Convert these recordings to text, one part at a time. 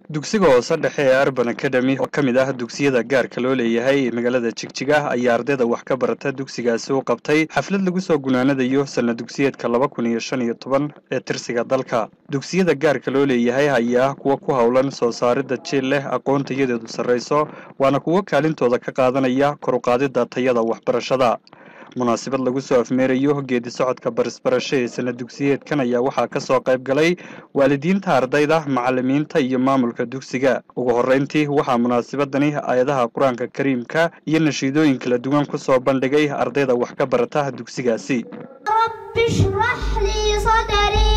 dugsiga hoose dhexe ee arban academy oo ka mid ah dugsiyada gaarka loo leeyahay ee magaalada jigjiga ayaa ardayda wax ka barata dugsigaasi u qabtay xaflad lagu soo gunaanadayo sanad dugsiyeedka laba kun iyo shan iyo toban ee tirsiga dalka dugsiyada gaarka loo leeyahay ayaa kuwa ku howlan soo saaridda jiil leh aqoon tayadeedu sarrayso waana kuwo kaalintooda ka qaadanaya kor u qaadidda tayada waxbarashada munaasabad lagu soo afmeerayo geedi socodka barisbarasho ee sanad dugsiyeedkan ayaa waxaa ka soo qayb galay waalidiinta ardayda macallimiinta iyo maamulka dugsiga ugu horreyntii waxaa munaasabadani aayadaha qur-aanka kariimka iyo nashiidooyin kala duwan ku soo bandhigay ardayda wax ka barata dugsigaasi رب اشرح لي صدري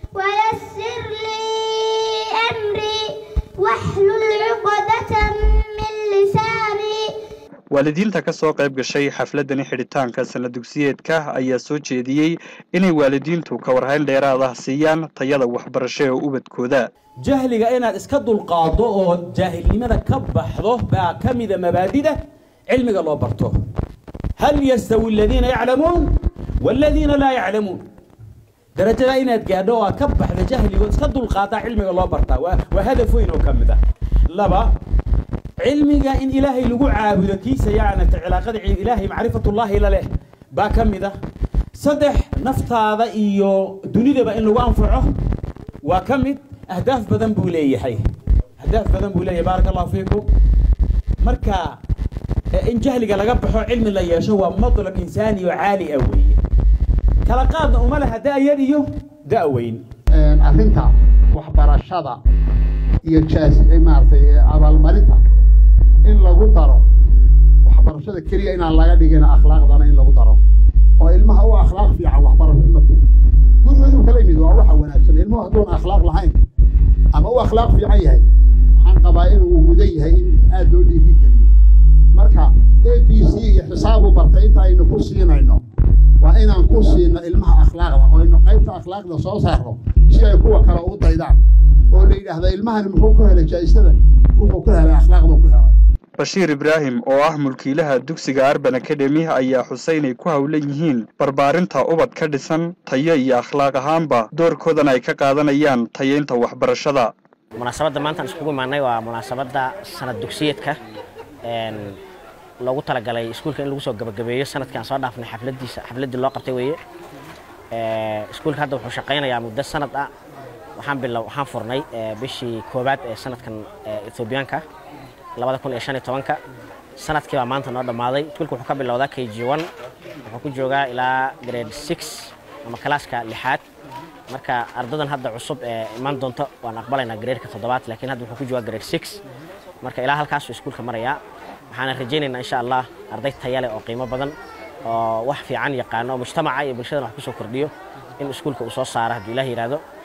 ويسر لي أمري واحلل عقدة من لساني waalidiinta ka soo qayb gashay xafladani xidhitaanka sanad dugsiyeedka ayaa soo jeediyey inay waalidiintu ka warhayn dheeraad ah siiyaan tayada waxbarasho ee ubadkooda jahliga inaad iska dulqaado oo jaahilnimada ka baxdo baa ka mida mabaadida cilmiga loo barto hal yastawi aladiina yaclamuun waaladiina laa yaclamuun darajada inaad gaadho oo aad ka baxda jahliga oo iska dulqaadaa cilmiga loo bartaa waa waa hadaf weyn oo ka mid ah laba cilmiga in ilaahay lagu caabudo kiisa yacnata cilaaqada ilaahay macrifatullaahi la leh baa ka mid ah saddex naftaada iyo dunidaba in lagu anfaco waa ka mid ahdaaf badan buu leeyahay ahdaaf badan buu leeyahay baaraka allahu fiikum marka in jahliga laga baxo cilmi la yeesho waa madlab insaani oo caali ah weeye kala qaadna uma laha da-yar iyo da-weyn arrinta waxbarashada iyo jaas maaragtay abaalmarinta in lagu daro waxbarashada keliya inaan laga dhigin akhlaaqdana in lagu daro oo ilmaha u akhlaaq fiican waxbarasho gurigeedu kala yimid waa waxa wanaagsan ilmuhu hadduun akhlaaq lahayn ama u akhlaaq fiican yahay waxaan qabaa inuu mudan yahay in aada loo dhiiri geliyo marka a b c iyo xisaabu bartay inta aynu ku siinayno waa inaan ku siino ilmaha akhlaaqda oo aynu qaybta akhlaaqda soo saarno si ay kuwa kale u daydaan oo la yidhaahda ilmahani muxuu ku helay jaa-isada wuxuu ku helay akhlaaqdu ku helay bashiir ibraahim oo ah mulkiilaha dugsiga arban academy ayaa xusay inay ku howlan yihiin barbaarinta ubad ka dhisan tayo iyo akhlaaq ahaanba doorkoodan ay ka qaadanayaan tayaynta waxbarashada munaasabadda maanta aan iskugu imaanay waa munaasabadda sanad dugsiyeedka loogu talagalay iskuulka in lagu soo gabagabeeyo sanadkii aan soo dhaafnay xafladiisa xafladdii loo qabtay weeye iskuulka hadda wuxuu shaqaynayaa muddo sanad ah waxaan bilow waxaan furnay bishii koowaad ee sanadkan ethoobiyaanka labada kun iyo shan iyo tobanka sanadkii baa maanta noo dhammaaday iskuulka wuxuu ka bilowdaa k g one wuxuu ku joogaa ilaa grade six ama kalaaska lixaad marka ardadan hadda cusub ee imaan doonto waan aqbalaynaa gradeka toddobaad laakiin hadda wuxuu ku joogaa grade six marka ilaa halkaasuu iskuulka marayaa waxaana rajaynaynaa insha allah arday taya leh oo qiimo badan oo wax fiican yaqaano oo mujtamaca iyo bulshadana wax ku soo kordhiyo in iskuulka uu soo saaro hadduu ilaah yidhaahdo